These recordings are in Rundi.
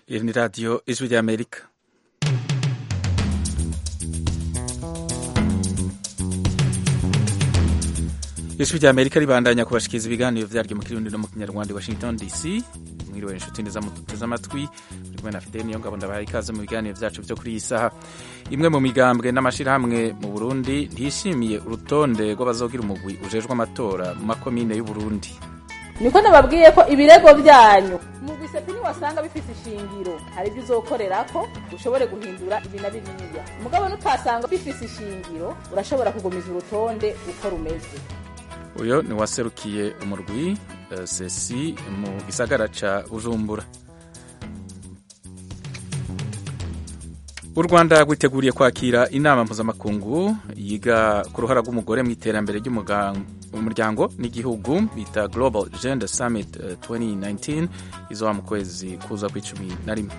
Iri ni radiyo ijwi ry'Amerika ijwi ry'Amerika ribandanya kubashikiriza ibiganiro vyaryo mu kirundi no mu kinyarwanda Washington DC mwiriwe inshuti neza muteze amatwi muri kumwe na Fidel Niyongabo ndabahaye ikaze mu biganiro vyacu vyo kuri iyi saha imwe mu migambwe n'amashirahamwe mu Burundi ntishimiye urutonde rw'abazogira umugwi ujejwe amatora mu makomine y'u Burundi niko nababwiye ko ibirego byanyu umugwi sepi niwasanga bifite ishingiro hari ibyo uzokorerako ushobore guhindura ibi na biriya mugabo nutasanga bifise ishingiro urashobora kugumiza urutonde uko rumeze uyo ni waserukiye umurwi uh, sesi mu gisagara ca Bujumbura u Rwanda rwiteguriye kwakira inama mpuzamakungu yiga ku ruhara rw'umugore mu iterambere ry'umuryango n'igihugu bita Global Gender Summit uh, 2019 izoba mu kwezi kuza kw'icumi na rimwe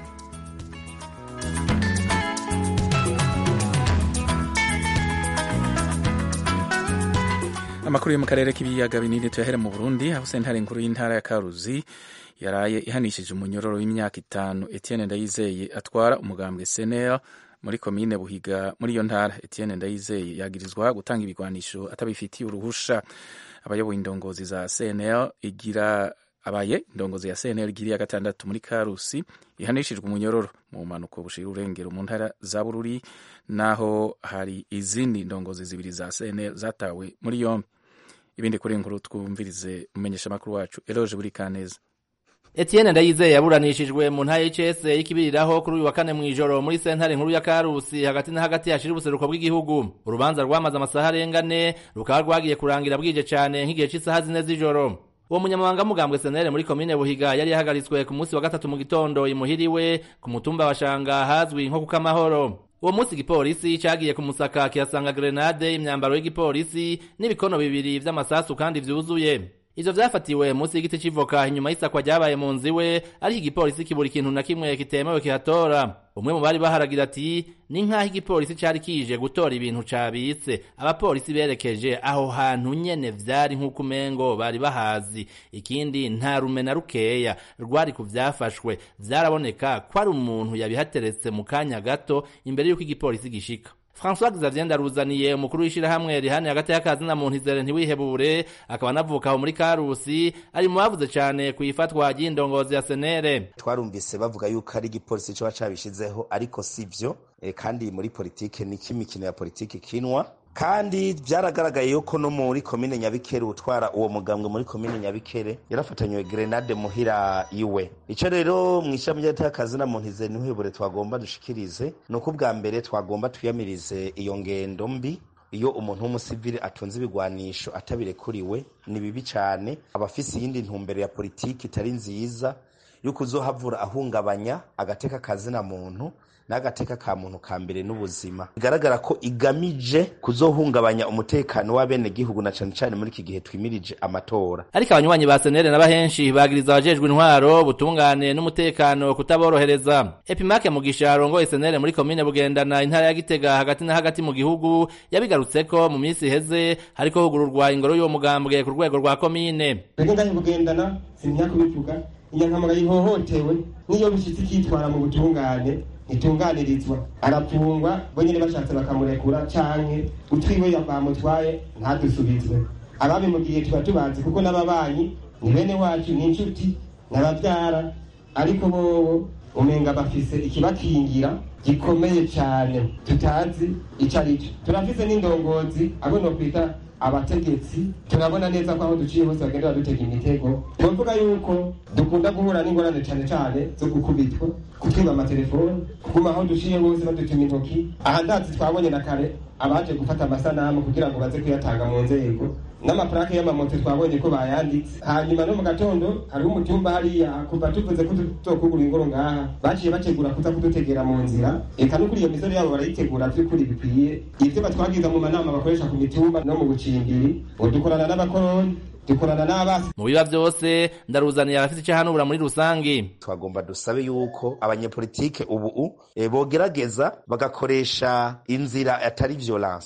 amakuru yo mu karere k'ibiyaga binini tuyahere mu Burundi aho sentare nkuru y'intara ya Karuzi yaraye ihanishije umunyororo w'imyaka itanu Etienne Ndayizeye atwara umugambwe CNL muri komine Buhiga muri iyo ntara Etienne Ndayizeye yagirizwa gutanga ibigwanisho atabifitiye uruhusha abayoboye indongozi za CNL igira abaye indongozi ya CNL igiriye gatandatu muri Karusi ihanishijwe umunyororo mu mpanuko bushira urengero mu ntara za Bururi naho hari izindi ndongozi zibiri za CNL zatawe muri yombi ibindi kuri inkuru twumvirize umenyesha makuru wacu Eloge buri kaneza Etienne Ndayizeye yaburanishijwe mu ntara y'ICS y'ikibiriraho kuri uyu wa kane mw'ijoro muri sentare nkuru ya Karusi hagati na hagati hashira ubuseruko bw'igihugu urubanza rwamaze amasaha arengane rukaba rwagiye kurangira bwije cane nk'igihe c'isaha zine z'ijoro uwo munyamabanga mugambwe senere muri komine buhiga yari yahagaritswe ku munsi wa gatatu mu gitondo imuhiriwe ku mutumba wa shanga hazwi nko kukamahoro uwo munsi igipolisi cagiye kumusaka kirasanga grenade imyambaro y'igipolisi n'ibikono bibiri vy'amasasu kandi vyuzuye ivyo vyafatiwe munsi y'igiti c'ivoka inyuma y'isakwa ryabaye mu nzu iwe ariko igipolisi kibura ikintu na kimwe kitemewe kihatora umwe mu bari baharagira ati ni nk'aho igipolisi cari kije gutora ibintu cabitse abapolisi berekeje aho hantu nyene vyari nk'uko umengo bari bahazi ikindi nta rume na rukeya rwari ku vyafashwe vyaraboneka ko ari umuntu yabihateretse mu kanya gato imbere y'uko igipolisi gishika François Xavier Ndaruzaniye umukuru w'ishirahamwe rihani hagati y'akazi na muntu izere ntiwihebure akaba anavuka aho muri Karusi ari mu bavuze cane ku ifatwa ry'indongozi ya Senere twarumvise bavuga yuko ari igipolisi coba cabishizeho ariko sivyo e, kandi muri politike ni kimikino ya politike kinwa kandi byaragaragaye yuko no muri komine nyabikere utwara uwo mugambwe muri komine nyabikere yarafatanywe grenade muhira iwe ico rero mu ishami ry'akazi na muntu ize ntihebure twagomba dushikirize ni uko ubwa mbere twagomba twiyamirize iyo ngendo mbi iyo umuntu w'umusivili atunze ibigwanisho atabirekuriwe ni bibi cane abafise iyindi ntumbero ya politiki itari nziza yuko uzohavura ahungabanya agateka kazina muntu n'agateka ka muntu ka mbere n'ubuzima bigaragara ko igamije kuzohungabanya umutekano w'abenegihugu na cane cane muri iki gihe twimirije amatora ariko abanywanyi ba senere n'abahenshi bagiriza abajejwe intwaro butungane n'umutekano kutaborohereza epimake mugisha arongoye senere muri komine bugendana intara ya gitega hagati na hagati mu gihugu yabigarutseko mu minsi iheze hariko hugururwa ingoro y'uwo mugambwe ku rwego rwa komine twebwe ngahe bugendana simya kubivuga inyankamara yihohotewe n'iyo bishitse ikitwara mu butungane ntitunganirizwa arapfungwa bo nyene bashatse bakamurekura canke utwiwe bamutwaye ntadusubizwe ababimugiye tuba tubazi kuko n'ababanyi ni bene wacu ni inshuti n'abavyara ariko bobo umenga bafise ikibakingira gikomeye cane tutazi ico arico turafise n'indongozi abo nokwita abategetsi turabona neza ko aho duciye hose bagenda badutega imitego twovuga yuko dukunda guhura n'ingorane cane cane zo gukubitwa kutwiba amatelefoni kuguma aho duciye hose badutuma intoki aha ndazi twabonye na kare abaje gufata amasanamu kugira ngo baze kuyatanga mu nzego n'amaplake y'amamoto twabonye ko bayanditse hanyuma no mu gatondo hariho umutumba hariya kuva tuvuze ko tuzokugura ingoro ngaha baciye bategura kuza kudutegera mu nzira eka no kuri iyo misoro yabo barayitegura vy'ukuri bikwiye ivyo batwagiza mu manama bakoresha ku mitumba no mu bucimbiri dukorana n'abakoroni dukorana n'abasi mu biba vyose ndaruzaniye abafite ico hanubura muri rusangi twagomba dusabe yuko abanyepolitike ubu e, bogerageza bagakoresha inzira atari violence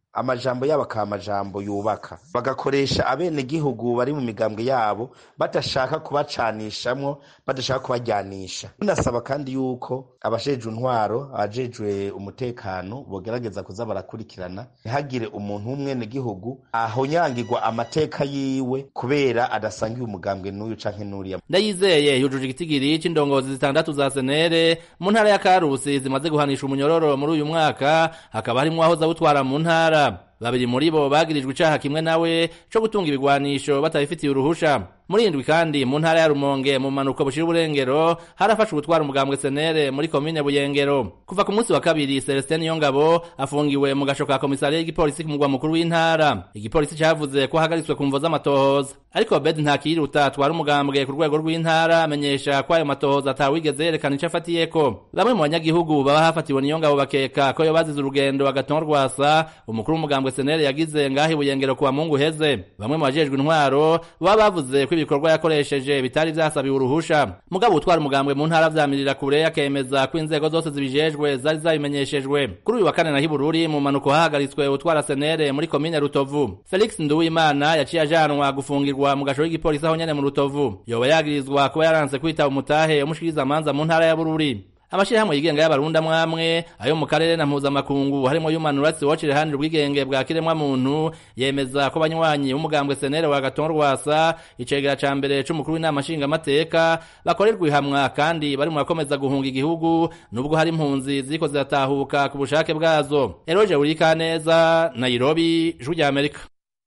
amajambo yabo akaba amajambo yubaka bagakoresha abenegihugu bari mu migambwe yabo badashaka kubacanishamwo badashaka kubajyanisha tunasaba kandi yuko abajejwe intwaro abajejwe umutekano bogerageza kuza barakurikirana ntihagire umuntu w'umwenegihugu ahonyangirwa amateka yiwe kubera adasangiye umugambwe n'uyu canke n'uriya ndayizeye yujuje igitigiri c'indongozi zitandatu za senere mu ntara ya karusi zimaze guhanisha umunyororo muri uyu mwaka hakaba harimwo aho zawutwara mu ntara babiri muri bo bagirijwe icaha kimwe nawe co gutunga ibigwanisho batabifitiye uruhusha muri indwi kandi mu ntara ya rumonge mu manuko bushira uburengero harafashwe gutwara umugambwe senere muri komine buyengero kuva ku munsi wa kabiri celestin niyongabo afungiwe mu gasho ka komisariya y'igipolisi ku mugwa mukuru w'intara igipolisi cavuze ko ahagaritswe ku mvo z'amatohoza ariko bed ntakiruta atwara umugambwe ku rwego rw'intara amenyesha ko ayo matohoza atawigeze yerekana ico afatiyeko bamwe mu banyagihugu baba hafatiwe niyongabo bakeka ko yo bazize urugendo agatonwa rwasa umukuru w'umugambwe senere yagize ngaho ibuyengero ku bamungu heze bamwe mu bajejwe intwaro baba bavuze ko ibikorwa yakoresheje bitari vyasabiwe uruhusha mugabo utwara umugambwe mu ntara vyamirira kure akemeza ko inzego zose zibijejwe zari zabimenyeshejwe kuri uyu wa kane naho ibururi mu manuko hahagaritswe utwara senere muri komine rutovu felix nduwimana yaciye ajanwa gufungirwa mu gasho k'igipolisi aho nyene mu rutovu yoba yagirizwa kuba yaranse kwitaba umutahe umushikiriza amanza mu ntara ya bururi amashirahamwe yigenga y'abarundi amwamwe ayo mu karere na mpuzamakungu harimo human rights watch riharanira ubwigenge bwa kiremwa muntu yemeza ko abanywanyi b'umugambwe senere wa gatongo rwasa icegera ca mbere c'umukuru w'inama nshingamateka bakorerwa ihamwa kandi bari mu bakomeza guhunga igihugu nubwo hari impunzi ziriko ziratahuka ku bushake bwazo eroje burikaneza nairobi ijwi rya amerika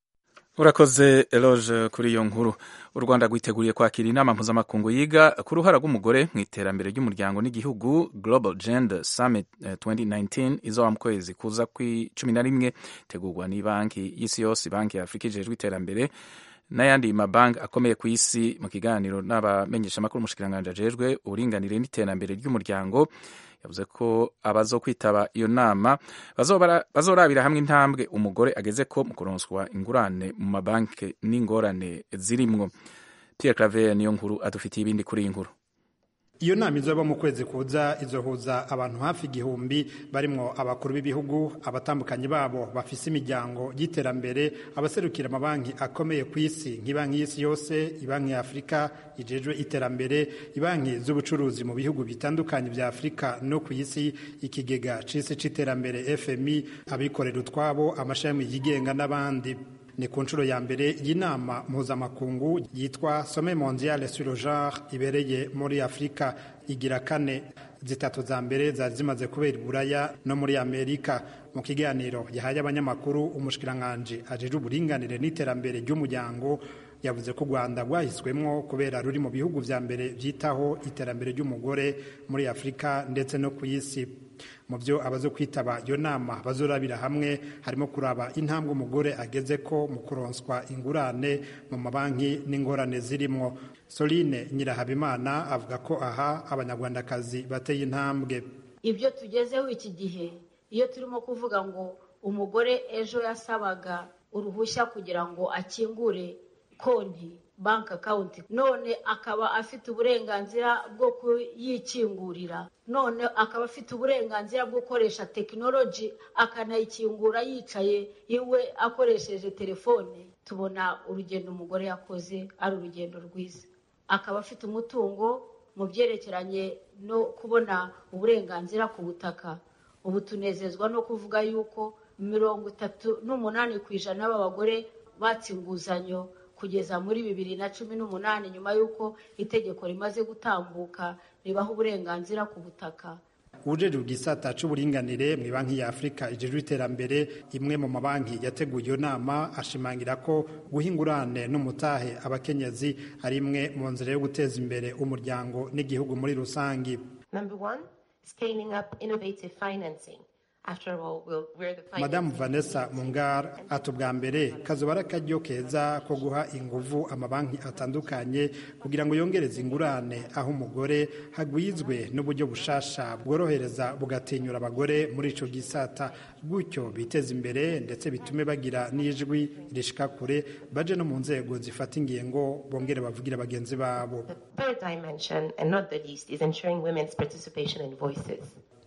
urakoze eloge kuri iyo nkuru u rwanda rwiteguriye kwakira inama mpuzamakungu yiga ku ruhara rw'umugore mu iterambere ry'umuryango n'igihugu global gender summit 2019 izoba mu kwezi kuza kw'icumi na rimwe itegurwa banki y'isi yose banki ya afurika ijejwe iterambere n'ayandi mabanki akomeye ku isi mu kiganiro n'abamenyeshamakuru umushikiranganji ajejwe uburinganire n'iterambere ry'umuryango yavuze ko abazo kwitaba iyo nama bazorabira hamwe intambwe umugore ageze ko mu kuronswa ingurane mu mabanki n'ingorane zirimwo Pierre Claver niyo nkuru adufitiye ibindi kuri iyi nkuru iyo nama izoba mu kwezi kuza izohuza abantu hafi igihumbi barimwo abakuru b'ibihugu abatambukanyi babo bafise imiryango y'iterambere abaserukira amabanki akomeye ku isi nk'ibanki y'isi yose ibanki ya afurika ijejwe iterambere ibanki z'ubucuruzi mu bihugu bitandukanye vya afurika no ku isi ikigega c'isi c'iterambere fmi abikorera utwabo amashami yigenga n'abandi ni ku nshuro ya mbere y'inama mpuzamakungu yitwa some mondiale sur le genre ibereye muri afurika igira kane zitatu za mbere zari zimaze kubera iburaya no muri amerika mu kiganiro yahaye abanyamakuru umushikiranganji ajejwe uburinganire n'iterambere ry'umuryango yavuze ko u rwanda rwahiswemwo kubera ruri mu bihugu vya mbere vyitaho iterambere ry'umugore muri afurika ndetse no ku isi mu byo abazo kwitaba iyo nama bazorabira hamwe harimo kuraba intambwe umugore ageze ko mu kuronswa ingurane mu mabanki n'ingorane zirimo soline nyirahabimana avuga ko aha abanyarwandakazi bateye intambwe ibyo tugezeho iki gihe iyo turimo kuvuga ngo umugore ejo yasabaga uruhushya kugira ngo akingure konti banki akawunti none akaba afite uburenganzira bwo kuyikingurira none akaba afite uburenganzira bwo gukoresha tekinoloji akanayikingura yicaye iwe akoresheje telefone tubona urugendo umugore yakoze ari urugendo rwiza akaba afite umutungo mu byerekeranye no kubona uburenganzira ku butaka ubu tunezezwa no kuvuga yuko mirongo itatu n'umunani ku ijana b'abagore batse inguzanyo kugeza muri bibiri na cumi n'umunani nyuma y'uko itegeko rimaze gutambuka ribaha uburenganzira ku butaka uwujejwe igisata c'uburinganire mu banki ya afurika ijejwe iterambere imwe mu mabanki yateguye iyo nama ashimangira ko guha ingurane n'umutahe abakenyezi ari imwe mu nzira yo guteza imbere umuryango n'igihugu muri rusangi Number one, scaling up innovative financing. After all, we'll, we're the madamu vanessa mungar ati ubwa mbere kazoba ari akaryo keza ko guha inguvu amabanki atandukanye kugira ngo yongereze ingurane aho umugore hagwizwe n'uburyo bushasha bworohereza bugatinyura abagore muri ico gisata gutyo biteza imbere ndetse bitume bagira n'ijwi rishika kure baje no mu nzego zifata ingingo bongere bavugira bagenzi babo third dimension, and not the least, is ensuring women's participation and voices.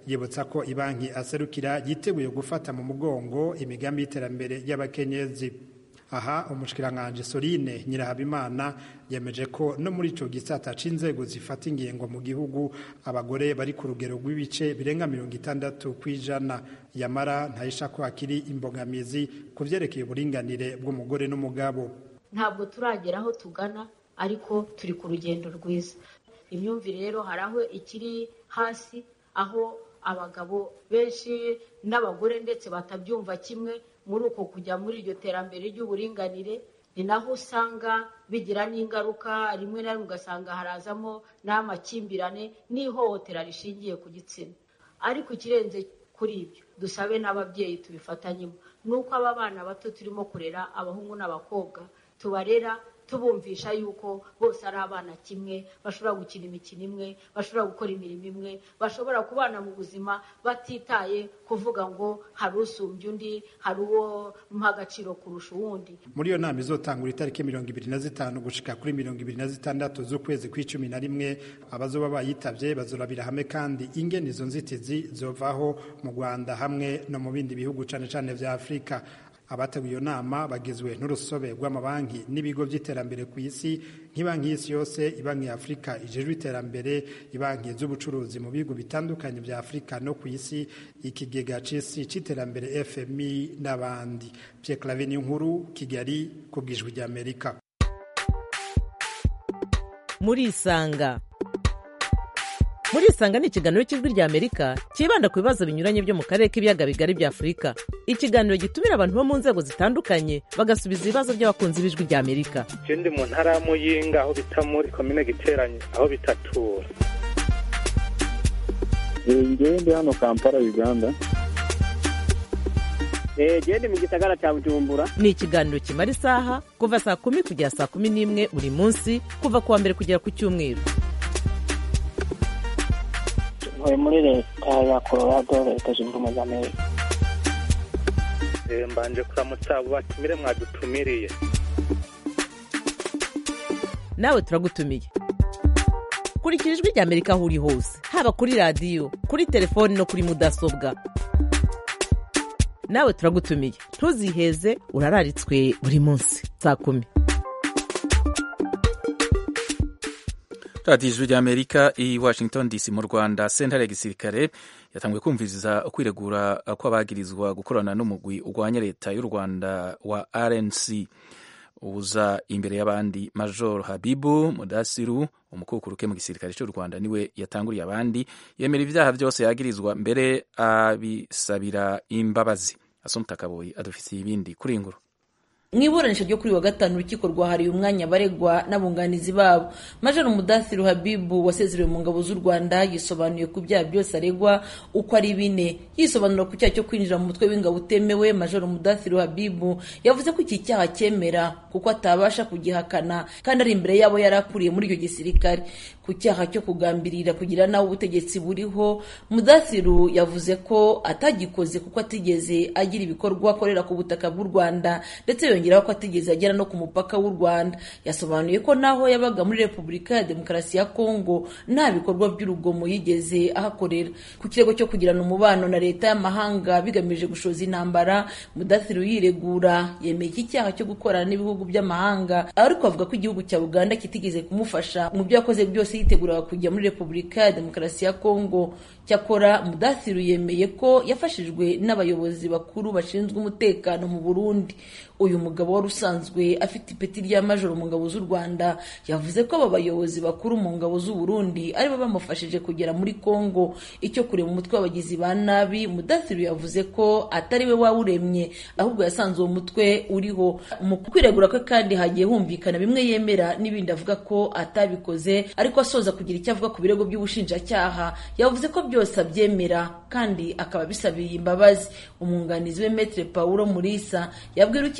yibutsa ko ibanki aserukira yiteguye gufata mu mugongo imigambi y'iterambere y'abakenyezi aha umushikiranganji Sorine Nyirahabimana yemeje ko no muri ico gisata c'inzego zifata ingingo mu gihugu abagore bari ku rugero rw'ibice birenga mirongo itandatu kw'ijana yamara ntahisha ko hakiri imbogamizi ku vyerekeye uburinganire bw'umugore n'umugabo ntabwo turagera aho tugana ariko turi ku rugendo rwiza imyumvire rero hari aho ikiri hasi aho abagabo benshi n'abagore ndetse batabyumva kimwe muri uko kujya muri iryo terambere ry'uburinganire ni naho usanga bigira n'ingaruka rimwe na rimwe ugasanga harazamo n'amakimbirane n'ihohotera rishingiye ku gitsina ariko ikirenze kuri ibyo dusabe n'ababyeyi tubifatanyemo ni uko aba bana bato turimo kurera abahungu n'abakobwa tubarera tubumvisha yuko bose ari abana kimwe bashobora gukina imikino imwe bashobora gukora imirimo imwe bashobora kubana mu buzima batitaye kuvuga ngo hari usumbya undi hari uwo muha agaciro kurusha uwundi muri iyo nama izotangura itariki mirongo ibiri na zitanu gushika kuri mirongo ibiri na zitandatu z'ukwezi kw'icumi na rimwe abazoba bayitavye bazorabira hamwe kandi ingene izo nzitizi zovaho mu rwanda hamwe no mu bindi bihugu cane cane vya afurika abateguye iyo nama bagizwe n'urusobe rw'amabanki n'ibigo by'iterambere ku isi nk'ibanki y'isi yose ibanki ya afurika ijejwe iterambere ibanki z'ubucuruzi mu bihugu bitandukanye bya afurika no ku isi ikigega c'isi c'iterambere fmi n'abandi pierre clave nkuru kigali ku bwijwi ry'amerika muri isanga muri isanga ni ikiganiro cy'ijwi ry'amerika cyibanda ku bibazo binyuranye byo mu karere k'ibiyaga bigari bya afurika ikiganiro gitumira abantu bo mu nzego zitandukanye bagasubiza ibibazo by'abakunzi b'ijwi ry'amerika ndi mu ntara ya muyinga aho bita muri komine giteranye aho bitatura ngewe ndi hano kampala uganda gende mu gisagara cya bujumbura ni ikiganiro kimara isaha kuva saa kumi kugera saa kumi n'imwe buri munsi kuva ku wa mbere kugera ku cyumweru ntuye muri leta ya colorado leta zunze ubumwe za amerika mbanje kuramutsa abo batumire mwadutumiriye nawe turagutumiye kurikira ijwi ry'amerika aho uri hose haba kuri radiyo kuri telefoni no kuri mudasobwa nawe turagutumiye ntuziheze urararitswe buri munsi saa kumi radiyo ijwi ry'amerika i washington dc mu rwanda sentare ya gisirikare yatanguye kumviriza kwiregura kw'abagirizwa gukorana n'umugwi urwanya leta y'u rwanda wa rnc uza imbere y'abandi major habibu mudasiru umukukuruke mu gisirikare cy'u rwanda niwe yatanguriye abandi yemera ibyaha byose yagirizwa mbere abisabira imbabazi asomta kaboyi adufitiye ibindi kuri inguru mu iburanisha ryo kuri wa gatanu urukiko rwahariye umwanya baregwa n'abunganizi babo major mudathiru habibu wasezerewe mu ngabo z'u rwanda yisobanuye ku byaha byose aregwa uko ari bine yisobanura ku cyaha cyo kwinjira mu mutwe w'ingabo utemewe major mudathiru habibu yavuze ko iki cyaha cyemera kuko atabasha kugihakana kandi ari imbere yabo yari akuriye muri icyo gisirikare ku cyaha cyo kugambirira kugira nawe ubutegetsi buriho mudathiru yavuze ko atagikoze kuko atigeze agira ibikorwa akorera ku butaka bw'u rwanda ndetse yongeraho ko atigeze agera no ku mupaka w'u rwanda yasobanuye ko naho yabaga muri repubulika ya demokarasi ya kongo nta bikorwa by'urugomo yigeze ahakorera ku kirego cyo kugirana umubano na leta y'amahanga bigamije gushoza intambara mudathiru yiregura yemeye iki cyaha cyo gukorana n'ibihugu by'amahanga ariko avuga ko igihugu cya uganda kitigeze kumufasha mu byo yakoze byose yiteguraga kujya muri repubulika ya demokarasi ya kongo cyakora mudathiru yemeye ko yafashijwe n'abayobozi bakuru bashinzwe umutekano mu burundi uyu mugabo wari usanzwe afite ipeti rya majoro mu ngabo z'u rwanda yavuze ko aba bayobozi bakuru mu ngabo z'u burundi aribo bamufashije kugera muri kongo icyo kureba umutwe w'abagizi ba nabi mudathiru yavuze ko atari we wawuremye ahubwo yasanze uwo mutwe uriho mu kwiregura kwe kandi hagiye humvikana bimwe yemera n'ibindi avuga ko atabikoze ariko asoza kugira icyo avuga ku birego by'ubushinjacyaha yavuze ko byose abyemera kandi akaba bisabiye imbabazi umwunganizi we metre paulo murisa yabwira urukiko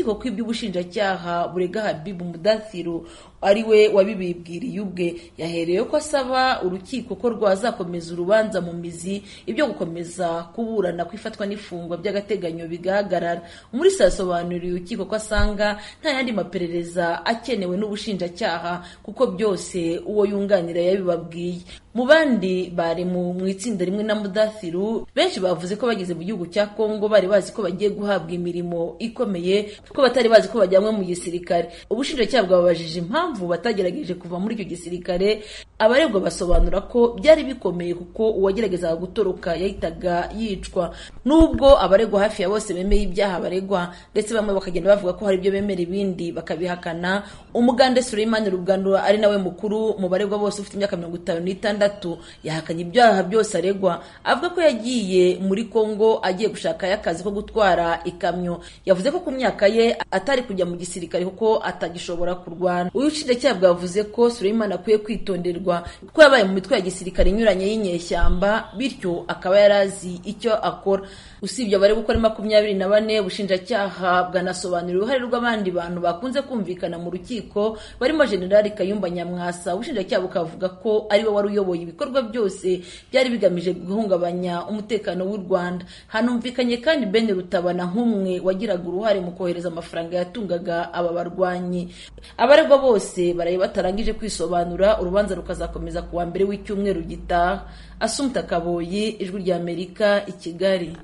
urukiko ko iby'ubushinjacyaha burega habibu mudathiru ari we wabibibwiriye ubwe yahereye ko asaba urukiko ko rwazakomeza urubanza mu mizi ibyo gukomeza kuburana ku ifatwa n'ifungwa by'agateganyo bigahagarara umurisa yasobanuriye urukiko ko asanga nta yandi maperereza akenewe n'ubushinjacyaha kuko byose uwo yunganira yabibabwiye mu bandi bari mu itsinda rimwe na mudathiru benshi bavuze ko bageze mu gihugu cya kongo bari bazi ko bagiye guhabwa imirimo ikomeye ko batari bazi ko bajyanwe mu gisirikare ubushinjacyaha bwababajije impamvu batagerageje kuva muri icyo gisirikare abarebwa basobanura ko byari bikomeye kuko uwageragezaga gutoroka yahitaga yicwa nubwo abaregwa hafi ya bose bemeye ibyaha baregwa ndetse bamwe bakagenda bavuga ko hari ibyo bemera ibindi bakabihakana umugande Suleimani Rugando ari nawe mukuru mu baregwa bose ufite imyaka mirongo itanu n'itandatu yahakanye ibyaha byose aregwa avuga ko yagiye muri Kongo agiye gushakayo akazi ko gutwara ikamyo yavuze ko ku myaka ye atari kujya mu gisirikare kuko atagishobora kurwana ubushinjacyaha bwavuze ko Suleimani akwiye kwitonderwa ko yabaye mu mitwe ya gisirikare inyuranye y'inyeshyamba bityo akaba yari azi icyo akora usibye abari gukora makumyabiri na bane ubushinjacyaha bwanasobanuriye uruhare rw'abandi bantu bakunze kumvikana mu rukiko barimo generali kayumba nyamwasa ubushinjacyaha bukavuga ko ari we wari uyoboye ibikorwa byose byari bigamije guhungabanya umutekano w'u rwanda hanumvikanye kandi ben rutabana nk'umwe wagiraga uruhare mu kohereza amafaranga yatungaga aba barwanyi abaregwa bose baraye batarangije kwisobanura urubanza rukazakomeza ku wa mbere w'icyumweru gitaha asumta kaboyi ijwi ry'amerika i kigali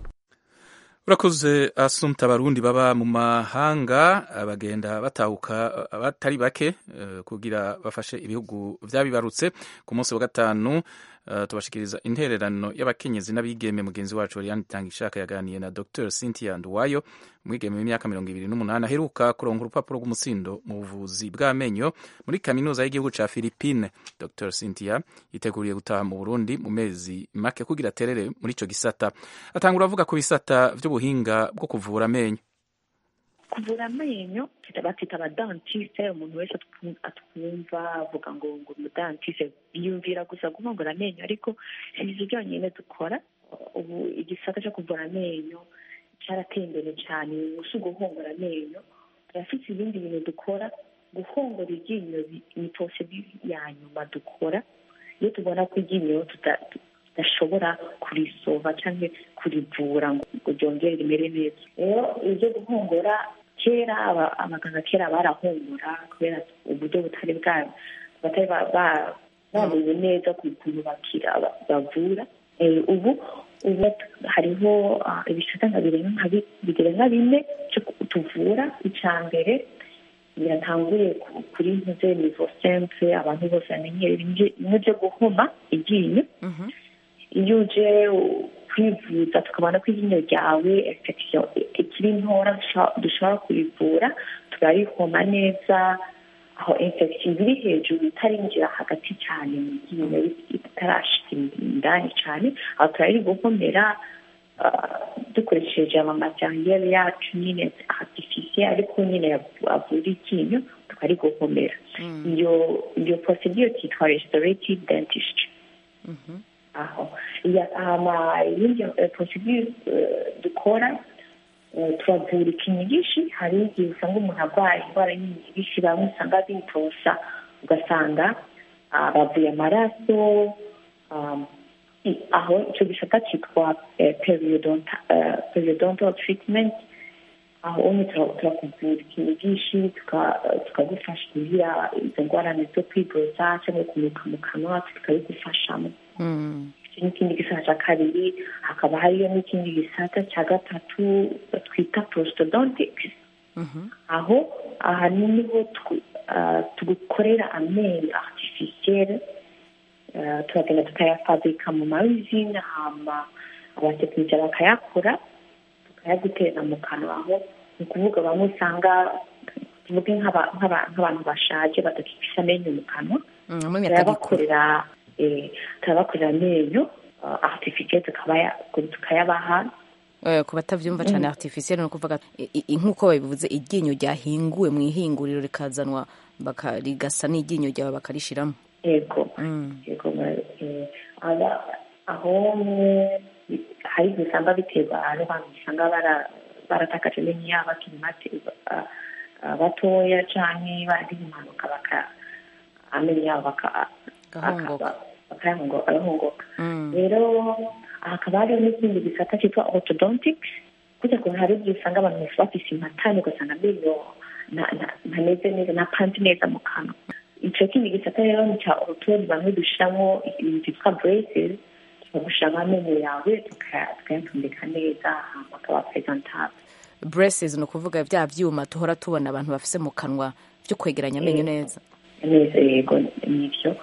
urakoze asumta abarundi baba mu mahanga bagenda batahuka batari bake kugira bafashe ibihugu byabibarutse ku munsi wa gatanu tubashikiriza intererano y'abakenyezi n'abigeme mugenzi wacu Oriane Tangishaka yaganiye na Dr Cynthia Nduwayo umwigeme w'imyaka mirongo ibiri n'umunani aheruka kuronka urupapuro rw'umutsindo mu buvuzi bw'amenyo muri kaminuza y'igihugu ca Philippine Dr Cynthia yiteguriye gutaha mu Burundi mu mezi make kugira aterere muri ico gisata atangura avuga ku bisata vy'ubuhinga bwo kuvura amenyo kuvura amenyo batita abadantiste umuntu wese atwumva avuga ngo ngo umudantiste yiyumvira gusa guhongora amenyo ariko si ibyo byonyine dukora ubu igisata cyo kuvura amenyo cyarateye imbere cyane si uguhongora amenyo turafite ibindi bintu dukora guhongora iryinyo ni porosedi ya nyuma dukora iyo tubona ko iryinyo tudashobora kurisova cyangwa kurivura ngo ryongere rimere neza rero ibyo guhongora kera abaganga kera barahungura kubera uburyo butari bwa batari bamenye neza ku kuntu bakira bavura ubu ubu hariho ibisata nka birenga bine tuvura icya mbere biratanguye kuri ntuze nivo semple abantu bose bamenyere bimwe byo guhoma iryinyo iyo uje kwivuza tukabona ko iryinyo ryawe infection ikiri ntora dushobora kurivura turarihoma neza aho infection iri hejuru itarinjira hagati cyane mu ryinyo itarashika indani cyane aho turariguhomera dukoresheje amamateriel yacu nyine artificiel ariko nyine avura iryinyo tukariguhomera iyo iyo procedure cyitwa restorative dentistry aho hama iyindi procedure dukora turavura ikinyigishi hari igihe usanga umuntu arwaye indwara y'inyigishi bamwe usanga bitosa ugasanga bavuye amaraso aho icyo gisata cyitwa periodontal treatment aho umwe turakuvura ikinyigishi tukagufasha kugira izo ngorane zo kwiborosa cyangwa kunuka mu kanwa tukabigufashamo n'ikindi gisata cya kabiri hakaba hariyo n'ikindi gisata cya gatatu twita prostodontics aho aha niho tugukorera amenyo artificielle turagenda tukayafabrika mu mayuzine hama abatekinisiye bakayakora tukayagutera mu kanwa aho ni ukuvuga bamwe usanga tuvuge nk'abantu bashaje badafite amenyo mu kanwa turayabakorera turabakorera amenyo artificielle tukayabaha ku batabyumva cyane artificielle ni ukuvuga nk'uko babivuze iryinyo ryahinguwe mu ihinguriro rikazanwa rigasa n'iryinyo ryawe bakarishyiramo yego yego aho hari igihe usanga biterwa n'abantu usanga baratakaje amenyo yabo bakiri mate ah, ah, batoya canke baragize impanuka baka amenyo yabo baka- Gahongoka. aka- bakayahongo- agahongoka rero hakaba hariho n'ikindi gisata cyitwa orthodontics kujya kuntu hari igihe usanga abantu bafise impatane ugasanga amenyo nta- nta- ntameze neza ntapanze neza mu kanwa ico kindi gisata rero ni ca orutodi bamwe dushiramo ibintu vyitwa braces tukagushiramo amenyo yawe tuka- tukayatondeka neza hama akaba presentable braces ni ukuvuga bya byuma tuhora tubona abantu bafise mu kanwa byo kwegeranya amenyo neza neza yego nivyo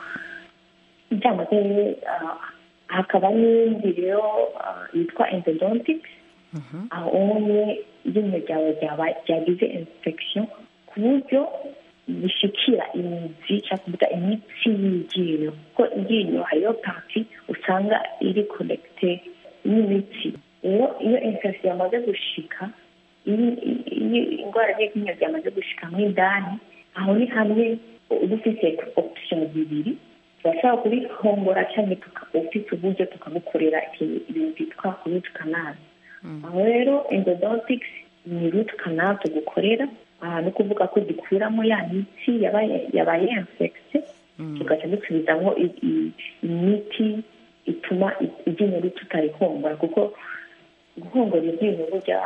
byamaze ah, hakaba n'indi rero ah, yitwa endodontics aho umwe iryinyo ryawe ryaba- ryagize infection ku buryo bishikira imizi cyangwa kuvuga imitsi y'iryinyo kuko iryinyo hariyo parti usanga iri connecte n'imitsi rero iyo infection yamaze gushika iyo iyo indwara y'iryinyo ryamaze gushika mo indani aho ni hamwe uba ufite option zibiri turashobora kubihongora cyangwa tuka- ufite uburyo tukagukorera ikintu- ibintu byitwa root canal aho rero endodontics ni root canal tugukorera aha ni ukuvuga ko dukuramo ya mitsi yabaye yabaye infecte tugaca dusubizamo i- i- imiti ituma i- iryinyo tutarihongora kuko guhongora iryinyo burya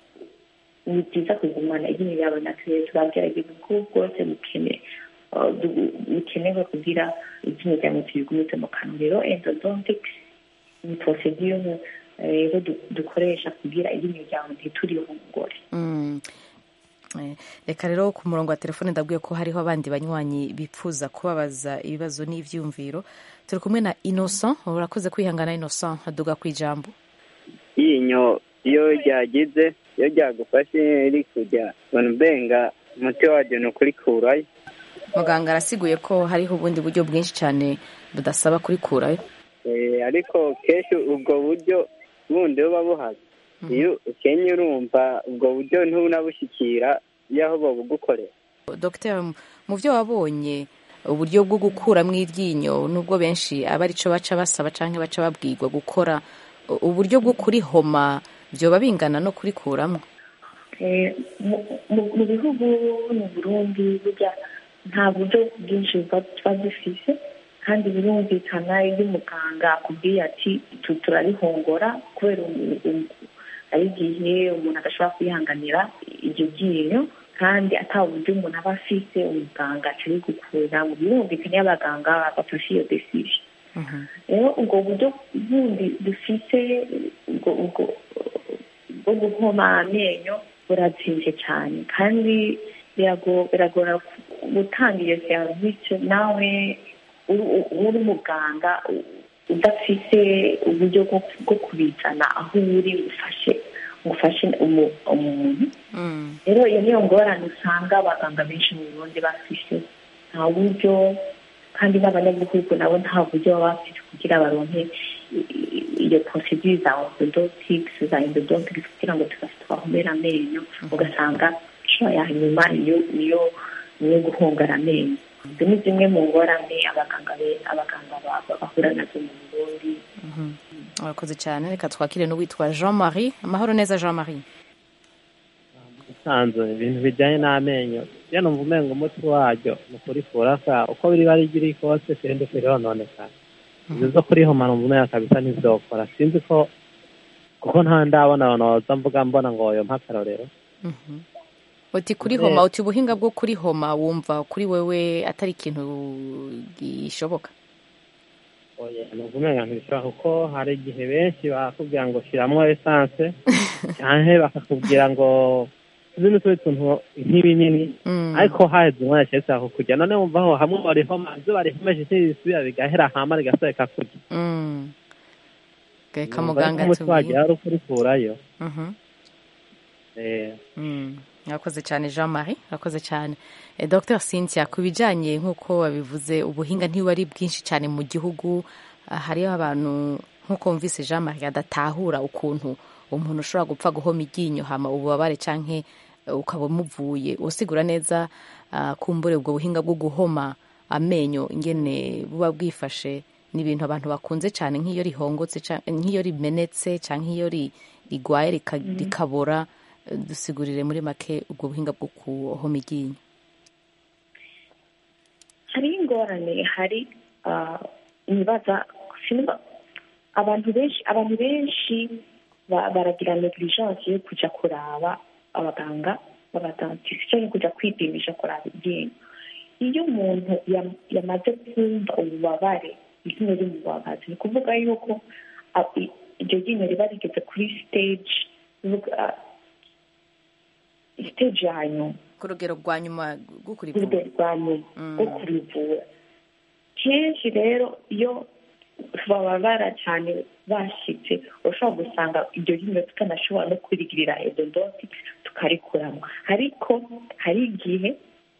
ni byiza kugumana iryinyo ryawe naturere turagerageza uko bwose bukene uh, du- bukenewe kugira iryinyo ryawe turigumize mu kanwa rero endodontics ni procedure eh, rero du- dukoresha kugira iryinyo ryawe ntiturihongore Mm. Eh, reka rero ku murongo wa telefone ndabwiye ko hariho abandi banywanyi bipfuza kubabaza ibibazo n'ivyumviro turi kumwe na innocent urakoze kwihangana innocent aduga ku ijambo yinyo iyo ryagize iyo ryagufashe rikujya ubona ubenga umuti waryo ni ukurikurayo muganga arasiguye ko hariho ubundi buryo bwinshi cyane budasaba kurikurayo Eh, ariko kenshi ubwo buryo bundi buba buhaze iyo ukenye urumva ubwo buryo ntubunabushyikira iyo aho babugukorera dr mu byo wabonye uburyo bwo gukuramo iryinyo nubwo benshi aba arico baca basaba canke baca babwirwa gukora u- uburyo bwo kurihoma byoba bingana no kurikuramo Eh, mu- mu- mu bihugu mu burundi burya nta buryo bwinshi buba tuba dufise kandi birumvikana iyo umuganga akubwiye ati tu turarihongora kubera umu- umu- ari igihe umuntu adashobora kwihanganira iryo ryinyo kandi ata buryo umuntu aba afise umuganga atari gukura mu birumvikana iyo abaganga bafashe iyo decision rero ubwo buryo bundi dufite ubwo ubwo bwo guhoma amenyo burazimvye cyane kandi birago- biragora gutanga iyo serivisi nawe uri- uri uri muganga u- udafite uburyo bwo bwo kubizana aho uri ufashe ufashe umu- umuntu rero iyo niyo ngorane usanga abaganga benshi mu burundi bafise nta buryo kandi n'abanyagihugu nabo nta buryo baba bafite kugira baronke i- i- iyo procedure za orthodontics za endodontics kugira ngo tubahomere amenyo ugasanga sho ya nyuma niyo niyo niyo guhongara amenyo izo ni zimwe mu ngorane abaganga be- abaganga ba- ba- bahura nazo mu burundi urakoze cyane reka twakire n'uwitwa jean marie amahoro neza jean marie usanzwe ibintu bijyanye n'amenyo iyo numva umenga umuti waryo ni ukurikura ka uko biri bari biri kose sindi kurononekara ibyo zo kurihoma numva umenga kabisa ntibyokora sinzi ko kuko nta ndabona abantu baza mvuga mbona ngo yo mpakarorero uti kurihoma uti ubuhinga bwo kurihoma wumva kuri wewe atari ikintu gishoboka oya numva umenga ntibishobora kuko hari igihe benshi bakubwira ngo shyiramo esanse cyane bakakubwira ngo tuzi n'utundi tuntu nk'ibinini ariko haheze umwanya cyese kukujya none wumva aho hamwe barihoma ibyo barihomeje ntibisubira bigahera hama rigasubika kurya Mm. reka Numva muganga ariko umuti atubwire wagira ari ukurikurayo Mhm. Eh, Mm. Urakoze cyane Jean Marie urakoze cyane eh, Dr Cynthia ku bijyanye nk'uko wabivuze ubuhinga ntibuba ari bwinshi cyane mu gihugu ah, hariho abantu nk'uko wumvise Jean Marie adatahura ukuntu umuntu ushobora gupfa guhoma iryinyo hama ububabare canke eh, ukaba umuvuye usigura neza ah, kumbure ubwo buhinga bwo guhoma amenyo ingene buba bwifashe ni ibintu abantu bakunze cyane nk'iyo rihongotse ca- nk'iyo rimenetse cyangwa nk'iyo ri- rigwaye rika- rikabora dusigurire muri make ubwo buhinga bwo kuhoma iryinyo hariho ingorane hari nibaza sinumva abantu benshi abantu benshi baragira negligence yo kujya kuraba abaganga b'abadantisi cyangwa kujya kwipimisha kuraba iryinyo iyo umuntu yamaze kumva ububabare iryinyo rimubabaza ni ukuvuga yuko iryo ryinyo riba rigeze kuri stage stage ya nyuma ku rugero rwa nyuma rwo ku rugero rwa nyuma rwo kurivura kenshi rero iyo bababara cyane bashyitse ushobora gusanga iryo ryinyo tutanashobora no kurigirira edodoti tukarikuramo ariko hari igihe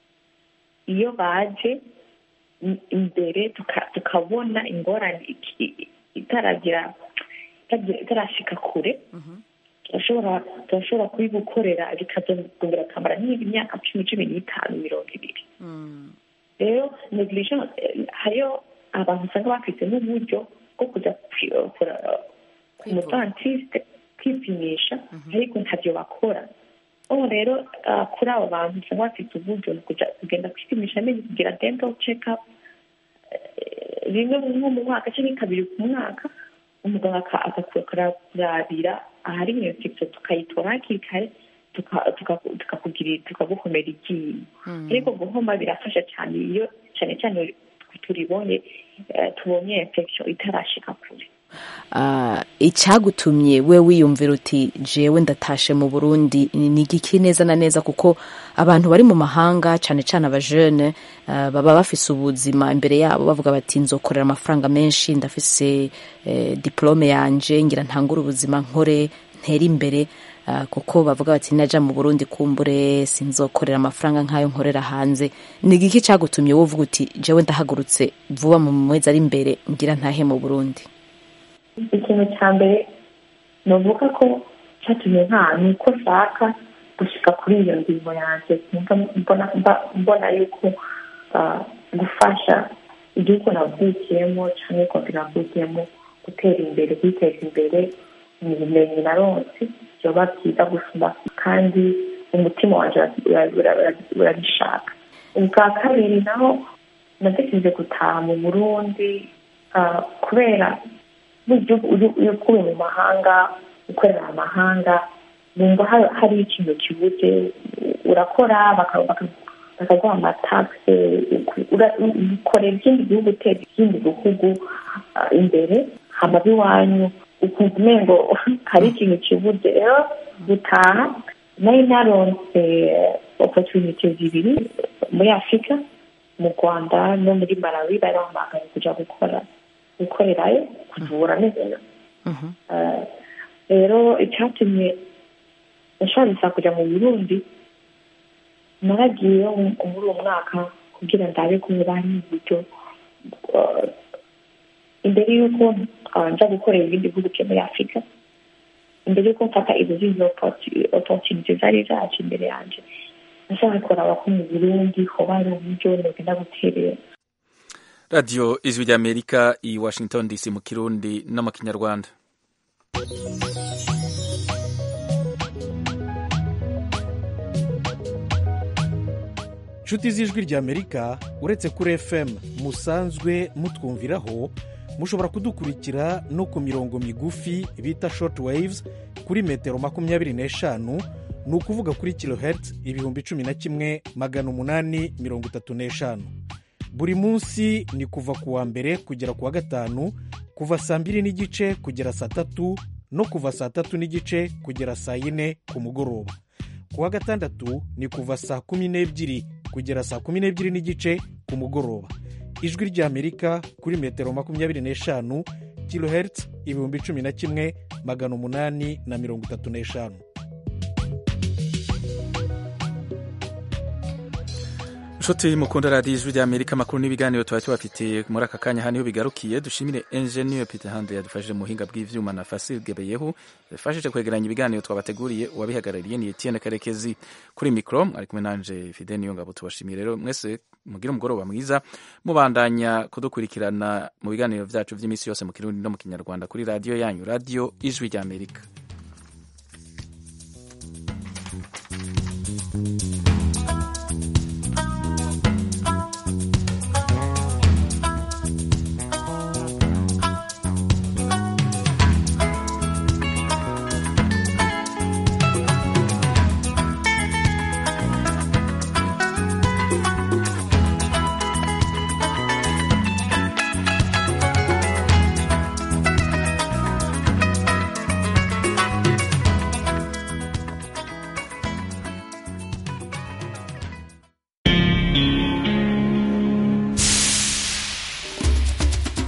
iyo baje imbere tukabona ingorane itaragira itarashika kure turashobora kubigukorera bikazongera akamara nk'imyaka cumi cumi n'itanu mirongo ibiri rero negligence hariyo abantu usanga bafite n'uburyo bwo kujya ku mudantiste kwipimisha ariko ntabyo bakora ubu rero kuri abo bantu usanga bafite uburyo kugenda kwipimisha amenyo kugira dental check up rimwe nko mu mwaka cyangwa kabiri ku mwaka umuganga akakurabira ahari iyo infection tukayitora hakiri kare tukagukomera iryinyo ariko guhoma birafasha cyane iyo cyane cyane turibonye tubonye infection itarashika kure icyagutumye we wiyumvira uti jewe ndatashe mu burundi ni igiki neza na neza kuko abantu bari mu mahanga cyane cyane abajene baba bafise ubuzima imbere yabo bavuga bati nzokorera amafaranga menshi ndafise diplome yanje ngira ntangure ubuzima nkore ntere imbere kuko bavuga bati najya mu burundi kumbure sinzokorera amafaranga nk'ayo nkorera hanze ni igiki cyagutumye wowe uvuga uti jewe ndahagurutse vuba mu mezi ari imbere ngira ntahe mu burundi ikintu cya mbere ni uvuga ko cyatumye nta ni uko nshaka gushyika kuri iyo ngingo yanjye mbona yuko gufasha igihugu navukiyemo cyangwa ikofi navukiyemo gutera imbere kwiteza imbere mu bumenyi na ronsi byoba byiza gusumba kandi umutima wanjye urabishaka ubwa kabiri naho natekereje gutaha mu burundi kubera iyo ukuwe mu mahanga ukorera amahanga wumva hari ikintu kibuze urakora bakaguha amatagisi ukorera ikindi gihugu uteza ikindi gihugu imbere hama iwanyu ukumva umengo hari ikintu kibuze rero gutaha nari naronse opotunite zibiri muri afurika mu rwanda no muri malawi bari bahamagaye kujya gukora gukorerayo kuvura neza rero icyatumye nashobora kujya mu burundi naragiye muri uwo mwaka kugira ndabe ko bari uburyo imbere y'uko nja gukorera ibindi bihugu byo muri afurika imbere y'uko mfata izo zindi opotunite zari zaje imbere yanjye nashaka kuraba ko mu burundi hoba hari uburyo nogenda guterera radiyo ijwi ry'amerika i washington dc mu kirundi no mu kinyarwanda inshuti z'ijwi ry'amerika uretse kuri fm musanzwe mutwumviraho mushobora kudukurikira no ku mirongo migufi bita short waves kuri metero makumyabiri n'eshanu ni ukuvuga kuri kilohertz ibihumbi cumi na kimwe magana umunani mirongo itatu n'eshanu buri munsi ni kuva ku wa mbere kugera ku wa gatanu kuva saa mbiri n'igice kugera saa tatu no kuva saa tatu n'igice kugera saa yine ku mugoroba ku wa gatandatu ni kuva saa kumi n'ebyiri kugera saa kumi n'ebyiri n'igice ku mugoroba ijwi ry'amerika kuri metero makumyabiri n'eshanu kilohertz ibihumbi cumi na kimwe magana umunani na mirongo itatu n'eshanu nshuti mukunda radiyo ijwi ry'amerika amakuru n'ibiganiro tuba tubafitiye muri aka kanya hano bigarukiye dushimire enjeniyeri peter hande yadufashije mu buhinga bw'ibyuma na fasile gebeyehu yadufashije kwegeranya ibiganiro twabateguriye uwabihagarariye ni etienne karekezi kuri mikoro ari kumwe nanje fide niyo ngabo tubashimiye rero mwese mugire umugoroba mwiza mubandanya kudukurikirana mu biganiro byacu by'iminsi yose mu kirundi no mu kinyarwanda kuri radiyo yanyu radiyo ijwi ry'amerika